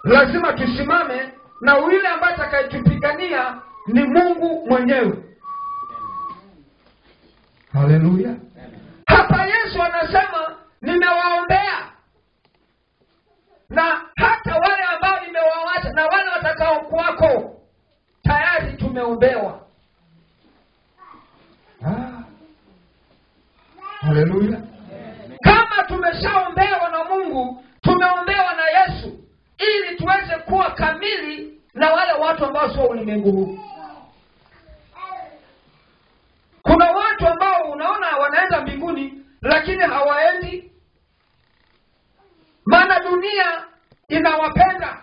lazima tusimame na yule ambaye atakayetupigania ni mungu mwenyewe haleluya hapa yesu anasema nimewaombea na hata wale ambao nimewawacha na wale watakao kwako tayari tumeombewa Ah. haleluya kama tumeshaombewa na mungu tumeombewa na yesu ili tuweze kuwa kamili na wale watu ambao sio ulimwengu huu kuna watu ambao unaona wanaenda mbinguni lakini hawaendi maana dunia inawapenda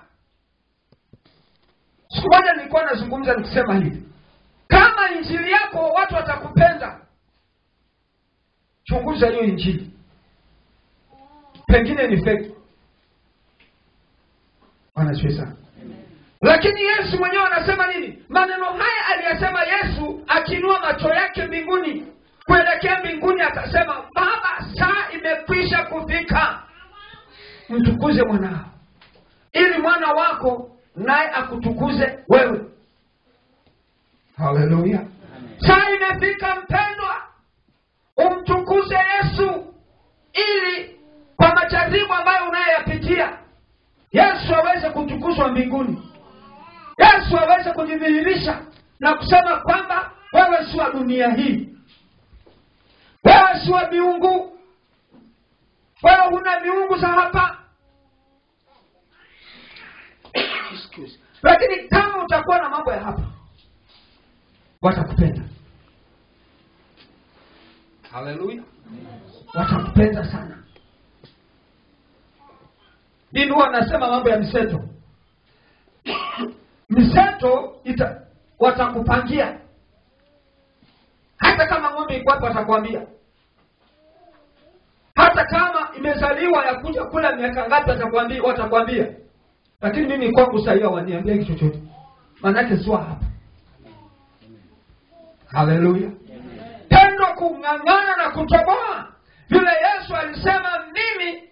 siku moja nilikuwa nazungumza nikisema hivi kama injili yako watu watakupenda chunguza hiyo injili pengine ni feki wanachwe sana lakini yesu mwenyewe anasema nini maneno haya aliyasema yesu akiinua macho yake mbinguni kuelekea mbinguni akasema baba saa imekwisha kufika mtukuze mwanao ili mwana wako naye akutukuze wewe haleluya saa imefika mpendwa umtukuze yesu ili kwa majaribu ambayo unayoyapitia yesu aweze kutukuzwa mbinguni yesu aweze kujidhihirisha na kusema kwamba wewe si wa dunia hii wewe si wa miungu wewe huna miungu za hapa Excuse. lakini kama utakuwa na mambo ya hapa watakupenda haleluya watakupenda sana mimi huwa nasema mambo ya mseto mseto ita watakupangia hata kama ng'ombe iko hapo watakwambia hata kama imezaliwa ya kuja kula miaka ngapi watakwambia watakwambia lakini mimi kwangu sahii waniambia kitu chochote maanake siwa hapa haleluya tendo kung'ang'ana na kutoboa vile yesu alisema mimi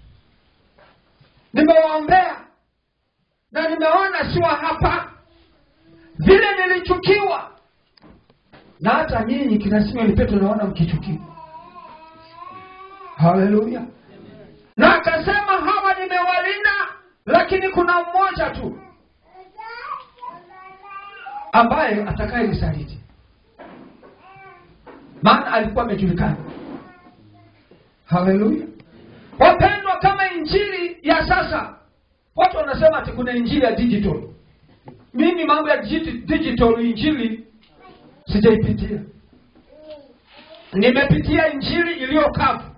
nimewaombea na nimeona siwa hapa vile nilichukiwa na hata nyinyi kina Simoni Petro naona mkichukiwa haleluya na akasema hawa nimewalinda lakini kuna mmoja tu ambaye atakaye nisaliti maana alikuwa amejulikana haleluya wapendwa kama injili ya sasa watu wanasema ati kuna injili ya digital mimi mambo ya digi- digital injili sijaipitia nimepitia injili iliyokavu